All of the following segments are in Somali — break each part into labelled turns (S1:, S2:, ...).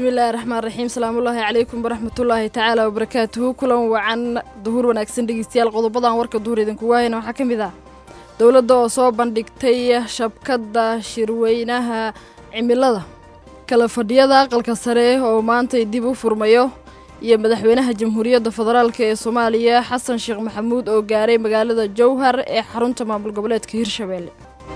S1: bismillaahi raxmaan raxiim salaamullaahi calaykum waraxmatullaahi tacaala wabarakaatuhu kulan wacan duhur wanaagsan dhegeystayaal qodobadan warka duhur idinkugu hayna waxaa ka mid ah dowladda oo soo bandhigtay shabkadda shirweynaha cimilada kala fadhiyada aqalka sare oo maantay dib u furmayo iyo madaxweynaha jamhuuriyadda federaalk ee soomaaliya xasan sheekh maxamuud oo gaaray magaalada jowhar ee xarunta maamul goboleedka hirshabeelle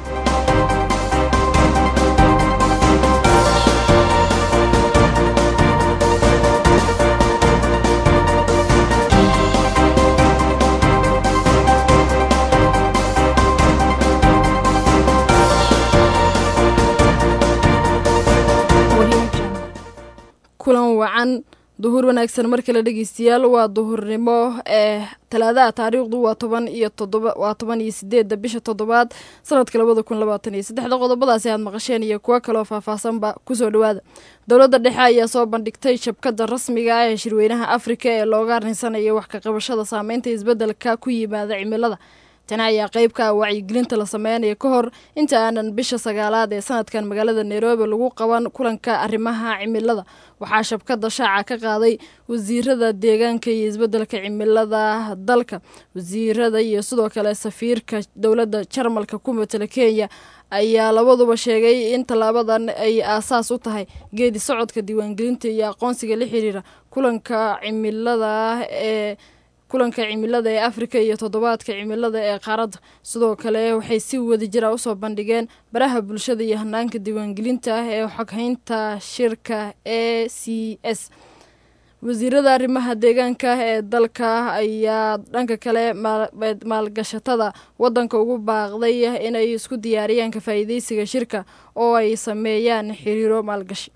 S1: kulan wacan duhur wanaagsan mar kale dhegeystayaal waa duhurnimo ee talaadaha taariikhdu waa toban iyo todoba waa toban iyo sideedda bisha toddobaad sanadka labada kun labaatan iyo saddexda qodobadaasi aad maqasheen iyo kuwo kaloo faahfaahsanba kusoo dhawaada dowladda dhexe ayaa soo bandhigtay shabkadda rasmiga ah ee shirweynaha afrika ee looga arinsanayo wax ka qabashada saameynta isbeddelka ku yimaada cimilada tani ayaa qayb ka ah wacyigelinta la sameynaya ka hor inta aanan bisha sagaalaad ee sanadkan magaalada nairobi lagu qaban kulanka arrimaha cimilada waxaa shabkadda shaaca ka qaaday wasiirada deegaanka iyo isbeddelka cimilada dalka wasiirada iyo sidoo kale safiirka dowladda jarmalka ku matala kenya ayaa labaduba sheegay in tallaabadan ay aasaas u tahay geedi socodka diiwaangelinta iyo aqoonsiga la xiriira kulanka cimilada ee kulanka cimilada ee afrika iyo toddobaadka cimilada ee qaaradda sidoo kale waxay si wada jira usoo bandhigeen baraha bulshada iyo hanaanka diiwaangelinta ah ee xoghaynta shirka e c s wasiirada arrimaha deegaanka ee dalka ayaa dhanka kale maalgashatada wadanka ugu baaqday inay isku diyaariyaan ka faa'iideysiga shirka oo ay sameeyaan xiriiro maalgashi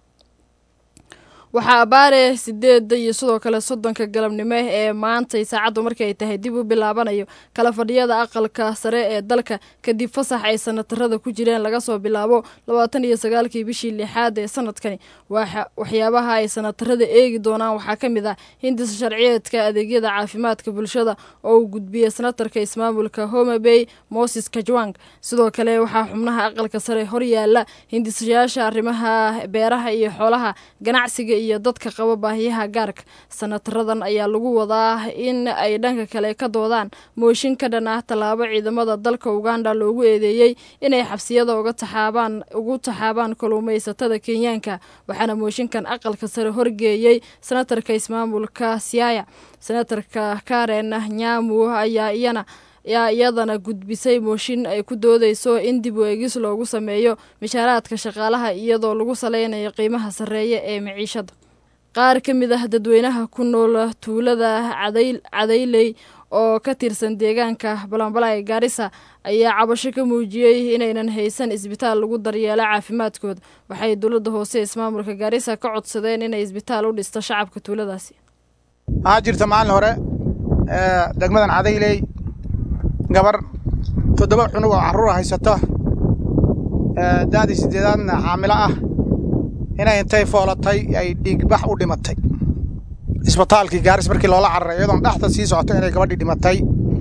S1: waxaa abaare sideeda iyo sidoo kale soddonka galabnimo ee maantay saacaddu markii ay tahay dib u bilaabanayo kala fadhiyada aqalka sare ee dalka kadib fasax ay sanatarada ku jireen laga soo bilaabo labaatan iyo sagaalkii bishii lixaad ee sanadkani waxyaabaha ay sanatarada eegi doonaan waxaa ka mid ah hindisa sharciyeedka adeegyada caafimaadka bulshada oo uu gudbiyey sanatarka ismaamulka homabey moses kajwang sidoo kale waxaa xubnaha aqalka sare horyaala hindisayaasha arrimaha beeraha iyo xoolaha ganacsiga iyo dadka qaba baahiyaha gaarka sanataradan ayaa lagu wadaa in ay dhanka kale ka doodaan mooshin ka dhan ah tallaabo ciidamada dalka uganda loogu eedeeyey inay xabsiyada uga taxaabaan ugu taxaabaan kalluumaysatada kenyaanka waxaana mooshinkan aqalka sare horgeeyey senatarka ismaamulka siaya senatarka karen nyamu ayaa iyana yaa iyadana gudbisay mooshin ay ku doodeyso in dib u eegis loogu sameeyo mishaaraadka shaqaalaha iyadoo lagu saleynayo qiimaha sarreeya ee maciishada qaar ka mid ah dadweynaha ku nool tuulada cadayley oo ka tirsan deegaanka balanbala ee gaarisa ayaa cabasho ka muujiyey inaynan haysan isbitaal lagu daryeelo caafimaadkooda waxay dowladda hoose ismaamulka gaarisa ka codsadeen inay isbitaal u dhisto shacabka tuuladaasi
S2: waxaa jirta maalin hore degmadan cadayley gabar toddoba cunug oo carruura haysato daadii siddeedaadna xaamilo ah inay intay foolatay ay dhiigbax u dhimatay isbitaalkii gaaris markii loola cararay iyadoon dhaxda sii socoto inay gabadhii dhimatay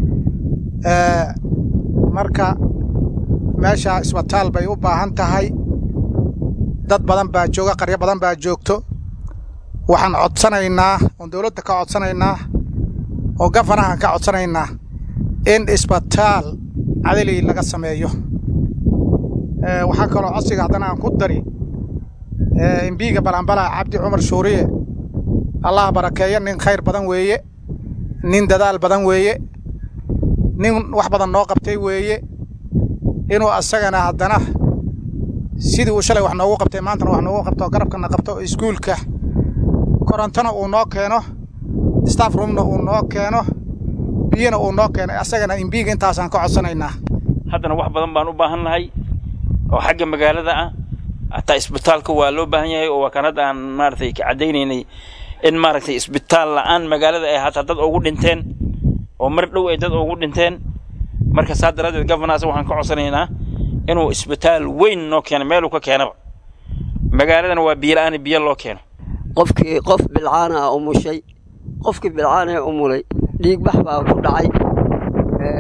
S2: marka meeshaa isbitaal bay u baahan tahay dad badan baa jooga qaryo badan baa joogto waxaan codsanaynaa oon dawladda ka codsanaynaa oo gafanahan ka codsanaynaa in isbitaal cadaley laga sameeyo waxaa kaloo codsiga haddana aan ku dari imbiiga balanbala cabdi cumar shuuriye allah barakeeyo nin khayr badan weeye nin dadaal badan weeye nin wax badan noo qabtay weeye inuu asagana haddana sidii uu shalay wax noogu qabtay maantana wax noogu qabto garabkana qabto iskuulka korontona uu noo keeno staff roomna uu noo keeno biyana uu noo keeno asagana imbiiga intaasaan ka codsanaynaa
S3: haddana wax badan baan u baahan nahay oo xagga magaalada ah hataa isbitaalka waa loo baahan yahay oo waa kan hadda aan maaragtay ka caddaynaynay in maaragtay isbitaal la'aan magaalada ay hataa dad ugu dhinteen oo mar dhow ay dad ugu dhinteen marka saa daraaddeed governas waxaan ka codsanaynaa inuu isbitaal weyn noo keeno meeluu ka keenaba magaaladana waa biyo la'aan biyo loo keeno
S4: qofkii qof bilcaana ah umushay qofkii bilcaanee umulay dhiigbax baa ku dhacay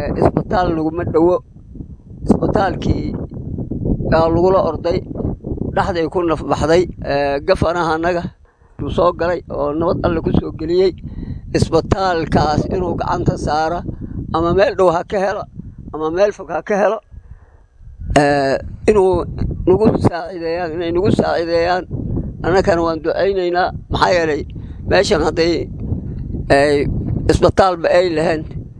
S4: isbitaal laguma dhowo isbitaalkii aa lagula orday dhexday ku nafbaxday gafanaha annaga uu soo galay oo nabad alle ku soo geliyey isbitaalkaas inuu gacanta saaro ama meel dhow ha ka helo ama meel fog ha ka helo inuu nagu saacideeyaan inay nagu saacideeyaan annagana waan ducaynaynaa maxaa yeelay meeshan hadday isbitaalba ay lahayn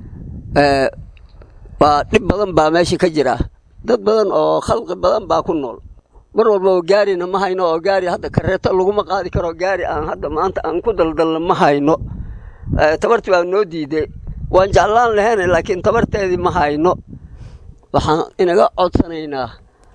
S4: waa dhib badan baa meesha ka jira dad badan oo khalqi badan baa ku nool mar walba oo gaarina ma hayno oo gaari hadda kareeto laguma qaadi karo gaari aan hadda maanta aan ku daldalna ma hayno tabartii baa noo diiday waan jeclaan lahayn laakiin tabarteedii ma hayno waxaan inaga codsanaynaa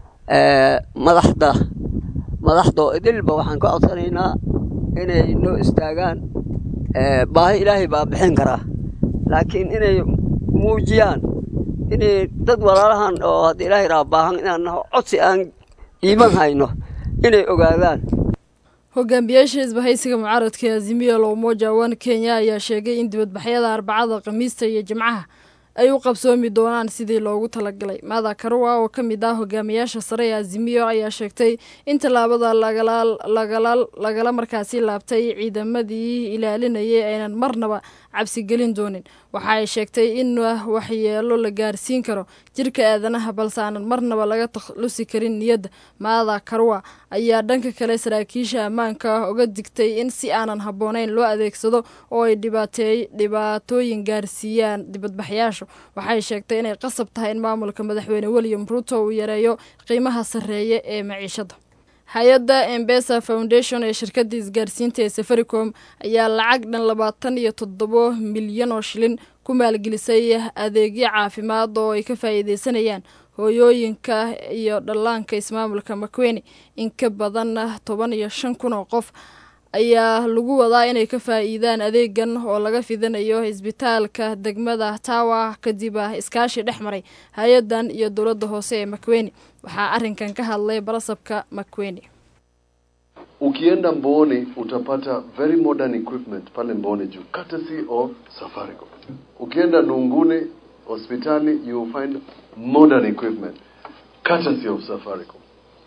S4: madaxda madaxda oo idilba waxaan ka codsanaynaa inay noo istaagaan baahi ilaahay baa bixin karaa laakiin inay muujiyaan inay dad walaalahan oo hadda ilaahay raa baahan inaan naho codsi aan dhiiban hayno inay ogaadaan
S1: hogaamiyaasha isbahaysiga mucaaradka azimiya lowmoja one kenya ayaa sheegay in dibadbaxyada arbacada khamiista iyo jimcaha ay u qabsoomi doonaan sidii loogu talagalay maada karuwa oo ka mid ah hogaamiyaasha sare ee azimiyo ayaa sheegtay in tallaabada lagala markaasi laabtay ciidamadii ilaalinayay aynan marnaba cabsigelin doonin waxa ay sheegtay in waxyeelo la gaarsiin karo jirka aadanaha balse aanan marnaba laga taklusi karin niyadda maada karuwa ayaa dhanka kale saraakiisha ammaanka uga digtay in si aanan habboonayn loo adeegsado oo ay dhibaatooyin gaarsiiyaan dibadbaxyaashu waxay sheegtay inay qasab tahay in maamulka madaxweyne william ruuto uu yareeyo qiimaha sarreeye ee maciishada hay-adda embesa foundation ee shirkadda isgaarsiinta ee safaricom ayaa lacag dhan labaatan iyo toddobo milyan oo shilin ku maalgelisay adeegyo caafimaad oo ay ka faa'iideysanayaan hooyooyinka iyo dhallaanka ismaamulka makweni in ka badan toban iyo shan kun oo qof ayaa lagu wadaa inay ka faa'iidaan adeegan oo laga fidinayo isbitaalka degmada tawa kadib iskaashi dhex maray hay-addan iyo dowladda hoose ee makweni waxaa arrinkan ka hadlay barasabka makweni
S5: ukienda Mboni utapata very modern equipment pale Mboni juu courtesy of Safaricom. Ukienda Nungune hospitali you will find modern equipment courtesy of Safaricom.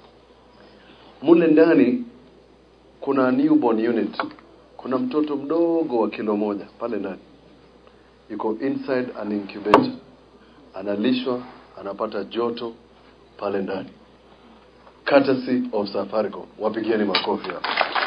S5: Mule ndani kuna newborn unit, kuna mtoto mdogo wa kilo moja pale ndani, yuko inside an incubator, analishwa, anapata joto pale ndani courtesy of Safaricom. Wapigieni makofi hapo.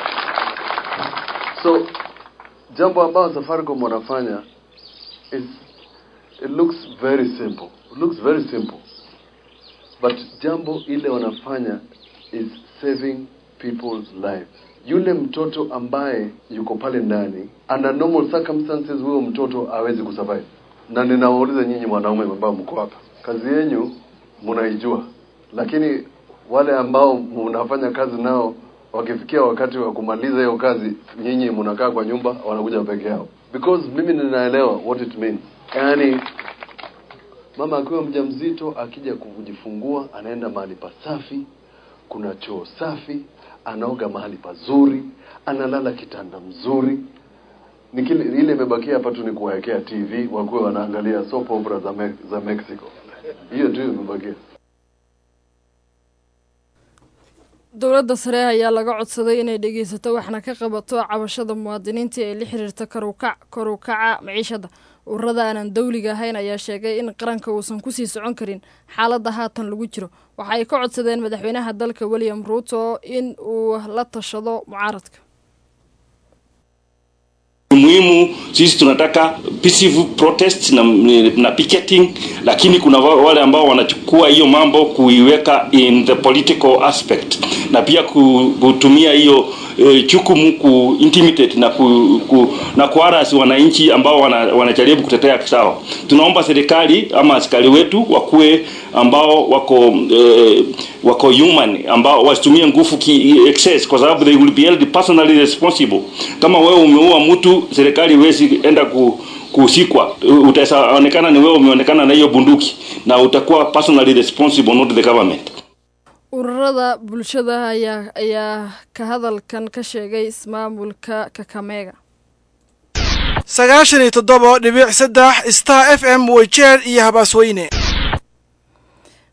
S5: So jambo ambalo Safaricom wanafanya is it looks very simple. It looks very simple. But jambo ile wanafanya is saving people's lives. Yule mtoto ambaye yuko pale ndani under normal circumstances, huyo mtoto hawezi kusurvive. Na ninawauliza nyinyi wanaume ambao mko hapa, kazi yenyu mnaijua, lakini wale ambao mnafanya kazi nao wakifikia wakati wa kumaliza hiyo kazi, nyinyi mnakaa kwa nyumba, wanakuja peke yao, because mimi ninaelewa what it means. Yani mama akiwa mjamzito akija kujifungua, anaenda mahali pasafi, kuna choo safi, anaoga mahali pazuri, analala kitanda mzuri. Ni kile ile imebakia hapa tu ni kuwawekea TV wakuwe wanaangalia soap opera za, Me za Mexico. Hiyo tu imebakia.
S1: dowladda sare ayaa laga codsaday inay dhegeysato waxna ka qabato cabashada muwaadiniinta ee la xiriirta karukac kor u kaca maciishada ururada aanan dawliga ahayn ayaa sheegay in qaranka uusan kusii socon karin xaaladda haatan lagu jiro waxa ay ka codsadeen madaxweynaha dalka william ruuto in uu la tashado mucaaradka
S6: muhimu sisi tunataka peaceful protest na, na picketing, lakini kuna wale ambao wanachukua hiyo mambo kuiweka in the political aspect na pia kutumia hiyo e, chukumu ku intimidate na ku, ku, na kuarasi wananchi ambao wana, wanajaribu kutetea sawa. Tunaomba serikali ama askari wetu wakuwe ambao wako e, wako human ambao wasitumie nguvu ki excess, kwa sababu they will be held personally responsible. Kama wewe umeua mtu, serikali huwezi enda ku kusikwa, utaonekana ni wewe umeonekana na hiyo bunduki na utakuwa personally responsible, not the government.
S1: ururada bulshada ayaa ayaa ka hadalkan ka sheegay ismaamulka kakameega
S7: sagaashan iyo toddoba dhibic saddex star f m weyjeer iyo habaasweyne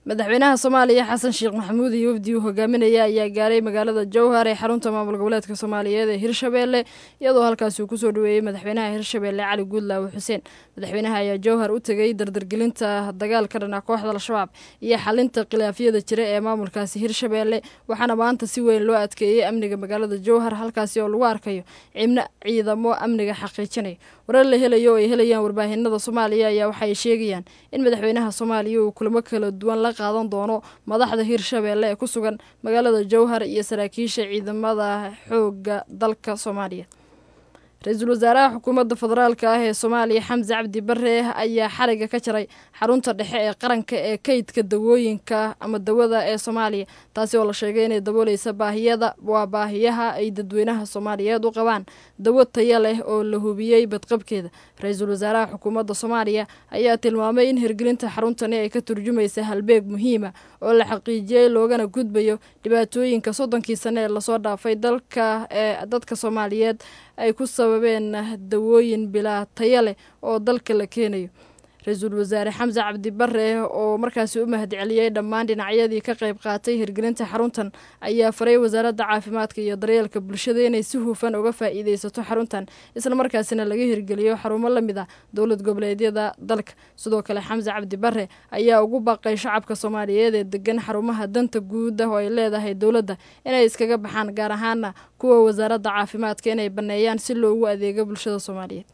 S1: madaxweynaha soomaaliya xasan sheekh maxamuud iyo wafdi uu hogaaminaya ayaa gaaray magaalada jowhar ee xarunta maamul goboleedka soomaaliyeed ee hirshabeelle iyadoo halkaasi uu kusoo dhaweeyey madaxweynaha hirshabeelle cali guudlaawe xuseen madaxweynaha ayaa jowhar u tegay dardargelinta dagaalka dhana kooxda al-shabaab iyo xalinta khilaafyada jira ee maamulkaasi hirshabeelle waxaana maanta si weyn loo adkeeyey amniga magaalada jowhar halkaasi oo lagu arkayo cibno ciidamo amniga xaqiijinaya warar la helayo oo ay helayaan warbaahinada soomaaliya ayaa waxaay sheegayaan in madaxweynaha soomaaliya uu kulamo kala duwan la qaadan doono madaxda hirshabeelle ee ku sugan magaalada jowhar iyo saraakiisha ciidamada xooga dalka soomaaliya ra-iisul wasaaraha xukuumadda federaalka ah ee soomaaliya xamse cabdi bare ayaa xariga ka jaray xarunta dhexe ee qaranka ee kaydka dawooyinka ama dawada ee soomaaliya taasi oo la sheegay inay dabooleysa baahiyada waa baahiyaha ay dadweynaha soomaaliyeed u qabaan dawo taya leh oo la hubiyey badqabkeeda ra-iisul wasaaraha xukuumadda soomaaliya ayaa tilmaamay in hirgelinta xaruntani ay ka turjumaysa halbeeg muhiima oo la xaqiijiyey loogana gudbayo dhibaatooyinka soddonkii sane ee lasoo dhaafay dalka ee dadka soomaaliyeed ay ku sababeen dawooyin bilaa taya leh oo dalka la keenayo ra-iisul wasaare xamse cabdi bare oo markaasi u mahadceliyey dhammaan dhinacyadii ka qayb qaatay hirgelinta xaruntan ayaa faray wasaaradda caafimaadka iyo daryeelka bulshada inay si hufan uga faa'iideysato xaruntan islamarkaasina laga hirgeliyo xarumo la mid ah dowlad goboleedyada dalka sidoo kale xamse cabdi bare ayaa ugu baaqay shacabka soomaaliyeed ee degan xarumaha danta guud ah oo ay leedahay dowladda inay iskaga baxaan gaar ahaana kuwa wasaaradda caafimaadka inay banneeyaan si loogu adeego bulshada soomaaliyeed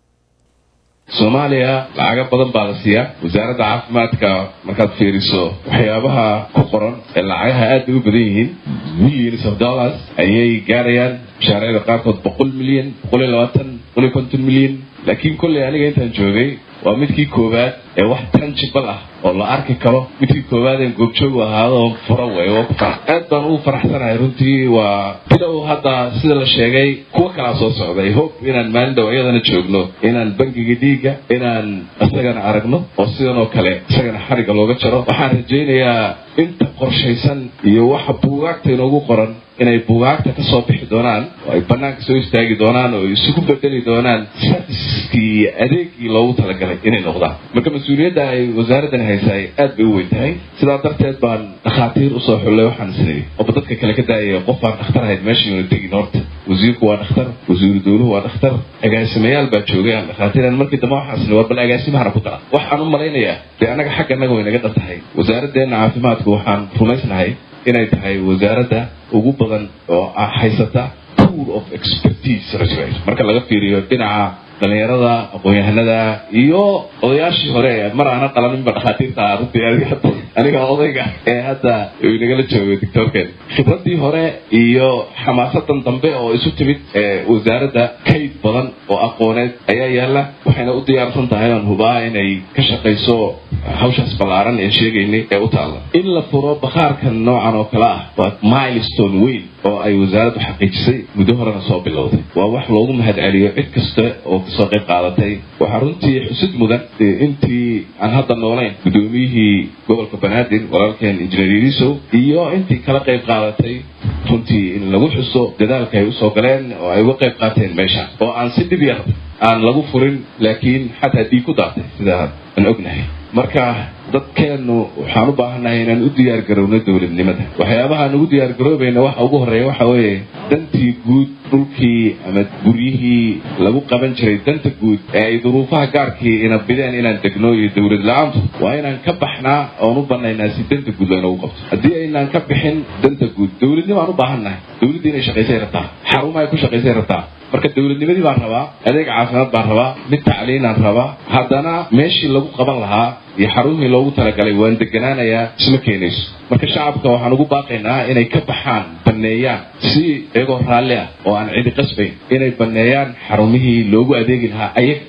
S7: soomaaliya lacaga badan baa la siiyaa wasaaradda caafimaadka markaad fiiriso waxyaabaha ku qoran ee lacagaha aad bay u badan yihiin millions of dollars ayay gaarayaan mashaariicda qaarkood boqol milyan boqol iyo labaatan boqol iyo konton milyan laakiin kolley aniga intaan joogay waa midkii koowaad ee wax tangible ah oo la arki karo midkii koowaad een goobjoog ahaado oo fura wey waa ku farax aad baan ugu faraxsanahay runtii waa bilow hadda sida la sheegay kuwa kalaa soo socday hope inaan maalin dhow iyadana joogno inaan bangiga dhiigga inaan isagana aragno oo sidan oo kale isagana xariga looga jaro waxaan rajaynayaa inta qorshaysan iyo waxa buugaagta inoogu qoran inay buugaagta ka soo bixi doonaan oo ay bannaanka soo istaagi doonaan oo isugu bedeli doonaan serviskii iyo adeegii loogu talagalay inay noqdaan marka mas-uuliyadda ay wasaaraddan haysaay aad bay u weyn tahay sidaa darteed baan dhakhaatiir usoo xullay waxaan isnayay oba dadka kale ka daayaya qof baan dhakhtar ahayd meesha yuuna tegin horta wasiirku waa dhakhtar wasiiru dowluhu waa dhakhtar agaasimayaal baa joogay aan dhakhaatiiran markii dambe waxaan isnay war bal agaasimahana ku dara waxaan u malaynayaa dee annaga xagga annaga way naga dhan tahay wasaaraddeena caafimaadku waxaan rumaysnahay inay tahay wasaaradda ugu badan oo haysata pool of expertise marka laga fiiriyo dhinaca dhalinyarada aqoon-yahanada iyo odayaashii hore mar aana qalaninba dhakhaatiirta runtii aniga odayga ee hadda nagala joogo doctorken khibradii hore iyo xamaasadan dambe oo isu timid ee wasaaradda kayd badan oo aqooneed ayaa yaala waxayna u diyaarsan tahay oon hubaa inay ka shaqayso hawshaas ballaaran ee sheegaynay ee u taalla in la furo bakhaarkan noocan oo kale ah waa milestone weyn oo ay wasaaraddu xaqiijisay muddo horena soo bilowday waa wax loogu mahadceliyo cid kasta oo kasoo qayb qaadatay waxaa runtii xusid mudan intii aan hadda noolayn guddoomiyihii gobolka banaadir walaalkeen injineer yarisow iyo intii kala qayb qaadatay runtii in lagu xuso dadaalka ay usoo galeen oo ay uga qayb qaateen meesha oo aan si dhib yar aan lagu furin laakiin xataa dhiig ku daatay sida aan ognahay marka dadkeennu waxaan u baahannahay inaan u diyaar garowno dowladnimada waxyaabahaan ugu diyaar garoobayna waxa ugu horreeya waxa weeye dantii guud dhulkii ama guryihii lagu qaban jiray danta guud ee ay duruufaha gaarkii ina bideen inaan degno iyo dowlad la-aantu waa inaan ka baxnaa oon u banaynaa si danta guud laynagu qabto haddii aynaan ka bixin danta guud dowladnimo aan u baahannahay dowladdii inay shaqaysay rabtaa xarumo ay ku shaqaysay rabtaa marka dowladnimadii baan rabaa adeeg caafimaad baan rabaa mid tacliinaan rabaa haddana meeshii lagu qaban lahaa iyo xarumihii loogu talagalay waan deganaanayaa isma keenayso marka shacabka waxaan ugu baaqaynaa inay ka baxaan banneeyaan si iyagoo raalli ah oo aan cidi qasbayn inay banneeyaan xarumihii loogu adeegi lahaa ayaga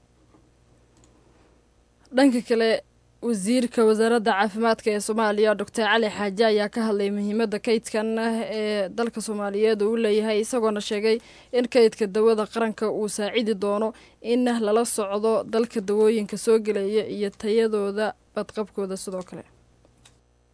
S1: dhanka kale wasiirka wasaaradda caafimaadka ee soomaaliya doctor cali xaaje ayaa ka hadlay muhiimadda kaydkan ee dalka soomaaliyeed uu leeyahay isagoona sheegay in kaydka dawada qaranka uu saacidi doono in lala socdo dalka dawooyinka soo gelaya iyo tayadooda badqabkooda sidoo kale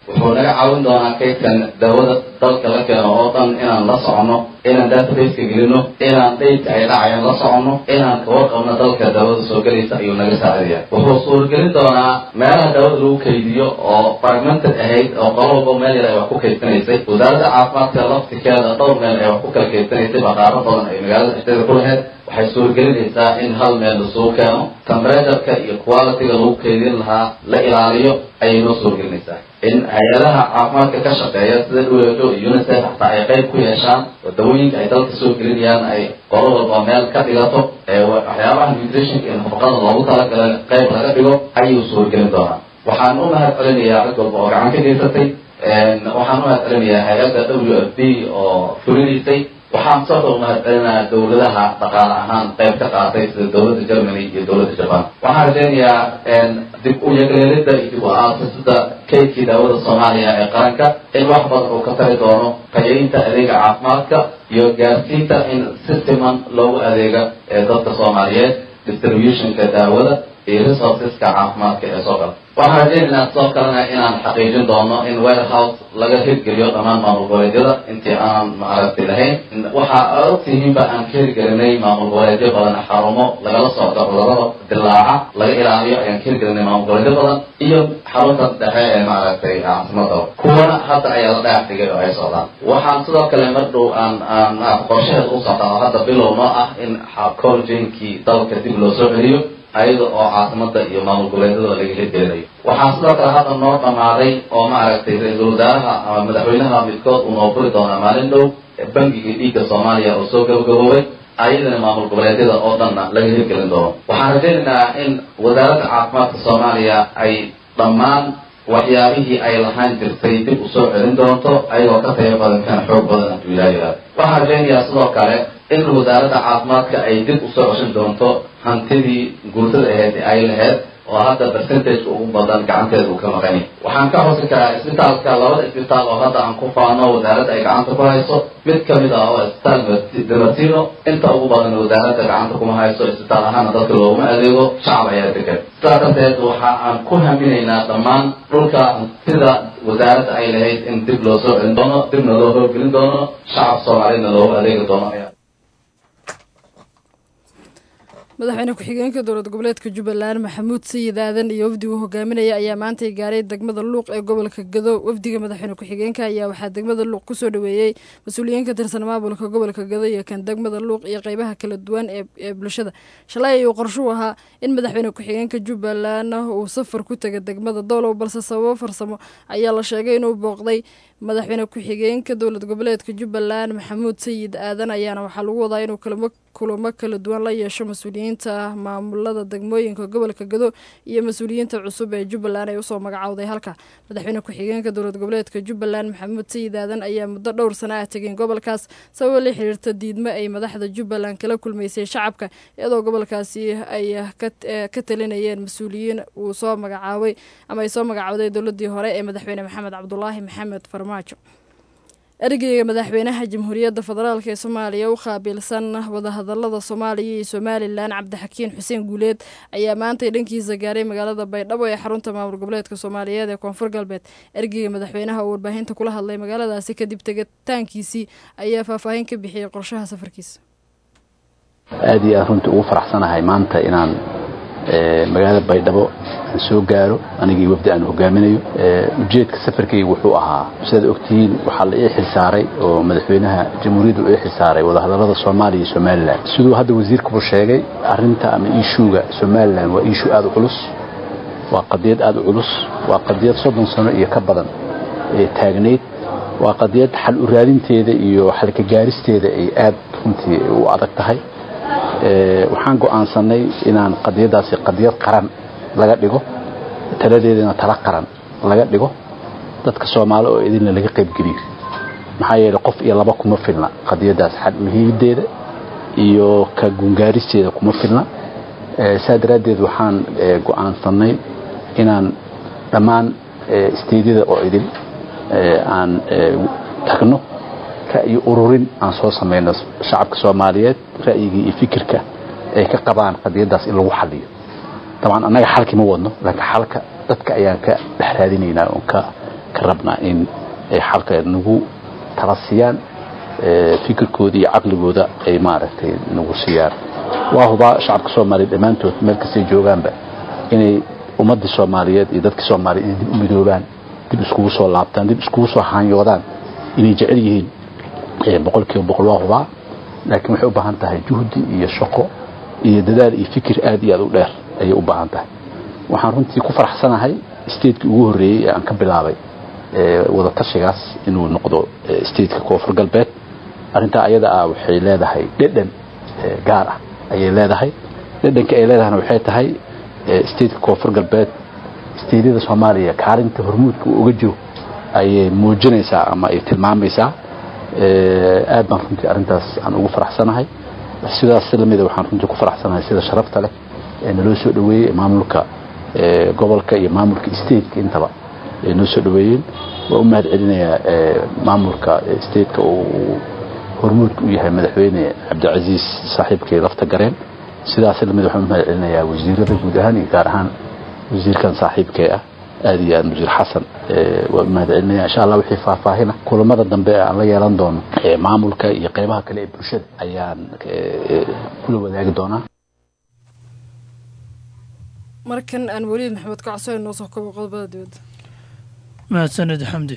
S8: wuxuu naga caawin doonaa kaydkan daawada dalka la keeno oo dhan inaan la soconno inaan databaseka gelino inaan daydka ay dhacayaan la soconno inaan kawarqabno dalka daawada soo gelaysa ayuu naga saacidaya wuxuu suuragelin doonaa meelaha daawada lagu kaydiyo oo fragmented ahayd oo qolo walba meel yar ay wax ku kaydsanaysay wasaaradda caafimaadka laftikeeda dhowr meel ay wax ku kala kaydsanaysay baqaaro badan ay magaalada dhexdeeda ku lahayd waxay suuragelinaysaa in hal meel lasugu keeno temperatureka iyo quality-ga lagu kaydin lahaa la ilaaliyo ayay noo suuragelinaysaa in hay-adaha caafimaadka ka shaqeeya sida WHO iyo UNICEF xataa ay qayb ku yeeshaan oo dawooyinka ay dalka soo gelinayaan ay qolo walba meel ka dhigato ee waxyaabaha nutritionka iyo nafaqada loogu talagalay qayb laga dhigo ayuu suuragelin doonaa waxaan u mahad celinayaa cid walba oo gacan ka geysatay waxaan u mahad celinayaa hay-adda w f b oo fulinaysay waxaan soo dhow mahad celinayaa dawladaha dhaqaale ahaan qayb ka qaatay sida dawladda germany iyo dawladda japan waxaan rajeynayaa dib u yagleelida iyo dib u aasasida kaydkii daawada soomaaliya ee qaranka in wax badan uu ka tari doono tayaynta adeega caafimaadka iyo gaarsiinta in si siman loogu adeega ee dadka soomaaliyeed distributionka daawada iyo resourceska caafimaadka ee soo kala waxaan rajeynaynaa sidoo kalena inaan xaqiijin doono in warehouse laga hirgeliyo dhammaan maamul goboleedyada intii aanan maaragti lahayn waxaa ogtihiinba aan ka hirgelinay maamul goboleedyo badan xarumo lagala socdo cudurada dilaaca laga ilaaliyo ayaan ka hirgelinay maamul goboleedyo badan iyo xarunta dhexe ee maaragtay caasimada kuwana hadda ayaa la dhagax dhigay oo ay socdaan waxaan sidoo kale mar dhow aan aan qorshaheed u socdaa oo hadda bilow noo ah in coljinkii dalka dib loo soo celiyo ayada oo caasimada iyo maamul goboleedyada laga hirgelinayo waxaa sidoo kale hadda noo dhamaaday oo maaragtay ra-iisul wasaaraha ama madaxweynaha midkood uu noo furi doonaa maalin dhow bangiga dhiigga soomaaliya oo soo gabagaboobay ayadana maamul goboleedyada oo dhanna laga hirgelin doono waxaan rajaynaynaa in wasaaradda caafimaadka soomaaliya ay dhammaan waxyaabihii ay lahaan jirtay dib usoo celin doonto ayagoo ka tayo badan kana xoog badan hadduu ilaah yihahdo waxaan rajaynayaa sidoo kale in wasaaradda caafimaadka ay dib usoo ceshin doonto hantidii guurtada aheyd ay laheyd oo hadda percentage ugu badan gacanteeda uu ka maqan yahay waxaan ka xusi karaa isbitaalka labada isbitaal oo hadda aan ku faano wasaaradda ay gacanta ku hayso mid kamid ah oo isbitaal demartino inta ugu badan wasaaradda gacanta kuma hayso isbitaal ahaana dadka looguma adeego shacab ayaa degan sidaa darteed waxa aan ku haminaynaa dhammaan dhulka sida wasaaradda ay lahayd in dib loo soo celin doono dibna loo howlgelin doono shacab soomaaliyadna loogu adeegi doono ayaa
S1: madaxweyne ku-xigeenka dowlad goboleedka jubbaland maxamuud sayid aadan iyo wafdigu hogaaminaya ayaa maantay gaaray degmada luuq ee gobolka gado wafdiga madaxweyne ku-xigeenka ayaa waxaa degmada luuq kusoo dhaweeyey mas-uuliyiin ka tirsan maamulka gobolka gado iyo kan degmada luuq iyo qeybaha kala duwan ee bulshada shalay ayuu qorshuu ahaa in madaxweyne ku-xigeenka jubbaland uu safar ku taga degmada doolow balse sababo farsamo ayaa la sheegay inuu booqday madaxweyne ku-xigeenka dowlad goboleedka jubbaland maxamuud sayid aadan ayaana waxaa lagu wadaa inuu kalamo kulamo kala duwan la yeesho mas-uuliyiinta maamulada degmooyinka gobolka gado iyo mas-uuliyiinta cusub ee jubbaland ay usoo magacowday halka madaxweyne ku-xigeenka dowlad goboleedka jubbaland maxamuud sayid aadan ayaa muddo dhowr sana ah tegeen gobolkaas sababo la xiriirta diidmo ay madaxda jubbaland kala kulmaysay shacabka iyadoo gobolkaasi ay ka talinayeen mas-uuliyiin uu soo magacaabay ama ay soo magacowday dowladii hore ee madaxweyne maxamed cabdulaahi maxamed farmaajo ergeyga madaxweynaha jamhuuriyadda federaalk ee soomaaliya u qaabilsan wadahadalada soomaaliya iyo somalilan cabdixakiin xuseen guuleed ayaa maantay dhankiisa gaaray magaalada baydhabo ee xarunta maamul goboleedka soomaaliyeed ee koonfur galbeed ergeyga madaxweynaha oo warbaahinta kula hadlay magaaladaasi kadib tegitaankiisii ayaa faahfaahin ka bixiyey qorshaha safarkiisa
S9: aada iyo aad runtii ugu faraxsanahay maanta inaan magaalada baydhabo aan soo gaaro anigii wafdi aan hogaaminayo ujeedka safarkayga wuxuu ahaa sidaad ogtihiin waxaa la ii xilsaaray oo madaxweynaha jamhuuriyadda u ii xilsaaray wadahadalada soomaaliya iyo somalilan siduu hadda wasiirkubu sheegay arinta ama iishuuga somalilan waa iishuu aada u culus waa qadiyad aada u culus waa qadiyad soddon sano iyo ka badan ee taagnayd waa qadiyad xal u raadinteeda iyo xalka gaaristeeda ay aada runtii u adag tahay waxaan go'aansanay inaan qadiyadaasi qadiyad qaran laga dhigo taladeedana tala qaran laga dhigo dadka soomaali oo idinna laga qaybgeliyo maxaa yeeley qof iyo laba kuma filna qadiyadaas xal muhiimadeeda iyo ka gungaaristeeda kuma filna saa daraaddeed waxaan go'aansanay inaan dhammaan isteedyada oo idin aan tagno ra'yi ururin aan soo samayno shacabka soomaaliyeed ra'yigii iyo fikirka ay ka qabaan qadiyadaas in lagu xaliyo dabcan annaga xalkii ma wadno laakiin xalka dadka ayaan ka dhex raadinaynaa oon ka ka rabnaa in ay xalka nagu tala siiyaan fikirkooda iyo caqligooda ay maaragtay nagu siiyaan waa hubaa shacabka soomaaliya dhammaantood meel kastay joogaanba inay ummaddii soomaaliyeed iyo dadkii soomaaliya inay dib u midoobaan dib iskugu soo laabtaan dib iskugu soo haanyoodaan inay jecel yihiin boqol kiiba boqol waa hubaa laakiin waxay u baahan tahay juhdi iyo shaqo iyo dadaal iyo fikir aad iyo aad u dheer ayay u baahan tahay waxaan runtii ku faraxsanahay statekii ugu horreeyey ee aan ka bilaabay wada tashigaas inuu noqdo stateka koonfur galbeed arrintaa ayada ah waxay leedahay dhedhan gaar ah ayay leedahay dhedhanka ay leedahayna waxay tahay stateka koonfur galbeed stateyada soomaaliya kaalinta hormuudka uu uga jiro ayay muujinaysaa ama ay tilmaamaysaa aad baan runtii arrintaas aan ugu faraxsanahay sidaas lamida waxaan runtii ku faraxsanahay sida sharafta leh ee naloo soo dhaweeyey maamulka gobolka iyo maamulka stateka intaba ay noo soo dhaweeyeen waa u mahad celinayaa maamulka stateka uu hormuudka u yahay madaxweyne cabdicasiis saaxiibkay lafta gareen sidaas lamid waxaan u mahad celinayaa wasiirada guud ahaan iyo gaar ahaan wasiirkan saaxiibkee ah aad iyo aad wasiir xasan waa u mahad celinaya insha allah wixii faahfaahina kulamada dambe aan la yeelan doono maamulka iyo qeybaha kale ee bulshada ayaan kula wadaagi doonaa
S1: markan aan weliid maxamed kacso noo soo kobo qodobada dibadda
S10: mahadsanid xamdi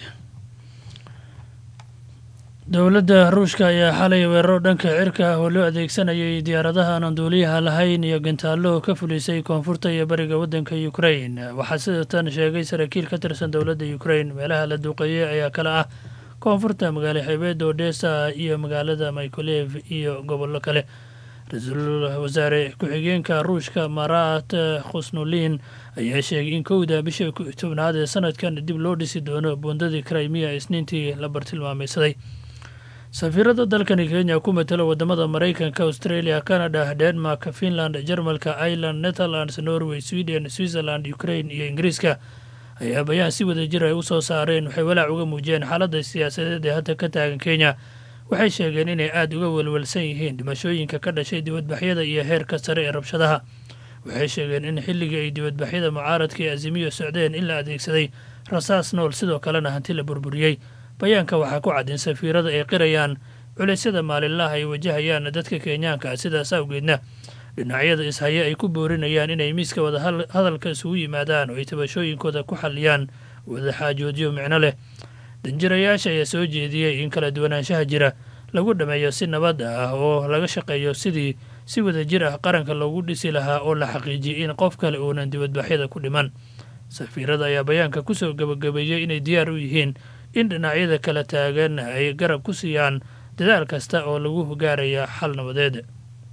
S10: dowladda ruushka ayaa xalay weeraro dhanka cirka ah oo loo adeegsanayay diyaaradaha aan duuliyaha lahayn iyo gantaallo ka fulisay koonfurta iyo bariga waddanka ukrain waxaa sida tan sheegay saraakiil ka tirsan dowladda ukrain meelaha la duuqeeyey ayaa kale ah koonfurta magaalo xeebeedda odesa iyo magaalada mykolev iyo gobollo kale ra-iisul wasaare ku-xigeenka ruushka marat khusnulin ayaa sheegay in kowda bisha tobnaad ee sanadkan dib loo dhisi doono buundadii krimiya isniintii la bartilmaamaysaday safiirada dalkani kenya ku matalo wadamada maraykanka australia canada denmark finland jarmalka ireland netherlands norway sweden switzerland ukraine iyo ingiriiska ayaa bayaan si wada jir ay u soo saareen waxay walaac uga muujiyeen xaaladda siyaasadeed ee hadda ka taagan kenya waxay sheegeen inay aada uga welwelsan yihiin dhimashooyinka ka dhashay dibadbaxyada iyo heerka sare ee rabshadaha waxay sheegeen in xilligii ay dibadbaxyada mucaaradka ee azimiyo socdeen in la adeegsaday rasaas nool sidoo kalena hanti la burburiyey bayaanka waxaa ku cad in safiirada ay qirayaan culeysyada maalinlaha ay wajahayaan dadka kenyaanka sidaas awgeedna dhinacyada ishaya ay ku boorinayaan inay miiska wada hadalka isugu yimaadaan oo ay tabashooyinkooda ku xalliyaan wadaxaajoodyo micno leh danjirayaasha ayaa soo jeediyey in kala duwanaanshaha jira lagu dhammeeyo si nabad ah oo laga shaqeeyo sidii si wada jir ah qaranka loogu dhisi lahaa oo la xaqiijiyey in qof kale uunan dibadbaxyada ku dhiman safiirada ayaa bayaanka kusoo gabagabeeyey inay diyaar u yihiin in dhinacyada kala taagan ay garab ku siiyaan dadaal kasta oo lagu gaaraya xal nabadeed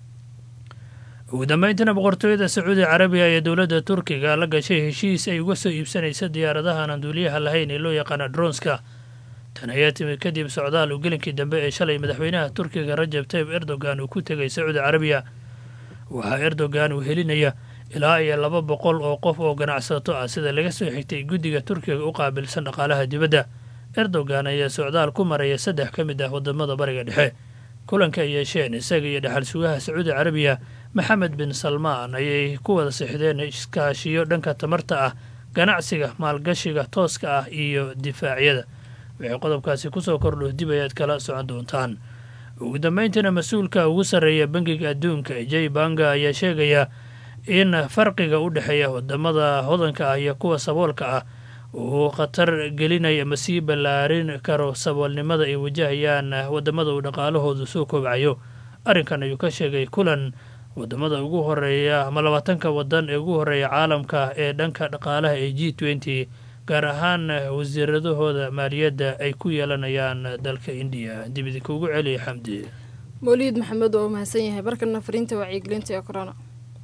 S10: ugu dambeyntiina boqortooyada sacuudi carabiya ee dowladda turkiga la gashay heshiis ay uga soo iibsanaysa diyaaradaha aan duuliyaha lahayn ee loo yaqaana dronska tan ayaa timid kadib socdaal uu gelinkii dambe ee shalay madaxweynaha turkiga rajab tayib erdogan uu ku tegay sacuudi carabiya waxaa erdogan uu helinaya ilaa iyo laba boqol oo qof oo ganacsato ah sida laga soo xigtay guddiga turkiga u qaabilsan dhaqaalaha dibadda erdogan ayaa socdaal ku maraya saddex ka mid ah wadamada bariga dhexe kulanka ay yeesheen isaga iyo dhexal sugaha sacuudi carabiya maxamed bin salmaan ayay ku wada sixdeen iskaashiyo dhanka tamarta ah ganacsiga maalgashiga tooska ah iyo difaacyada waxay qodobkaasi kusoo kordho dib ayaad kala socon doontaan ugu dambeyntiina mas-uulka ugu sarreeya bangiga adduunka jay banga ayaa sheegaya in farqiga u dhexeeya wadamada hodanka ah iyo kuwa saboolka ah uu khatar gelinaya ama sii ballaarin karo saboolnimada ay wajahayaan wadamada uu dhaqaalahoodu soo koobcayo arrinkan ayuu ka sheegay kulan wadamada ugu horeeya ama labaatanka wadan ee ugu horeeya caalamka ee dhanka dhaqaalaha ee g twenty gaar ahaan wasiiradahooda maaliyadda ay ku yeelanayaan dalka indiya dib idinkuugu celiya xamdi
S1: mawliid maxamed oo mahadsan yahay barkana fariinta wacyigelinta ee corona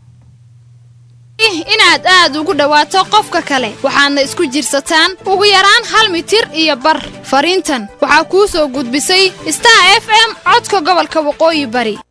S11: inaad aad ugu dhowaato qofka kale waxaadna isku jirsataan ugu yaraan hal mitir iyo bar fariintan waxaa kuu soo gudbisay star f m codka gobolka waqooyi bari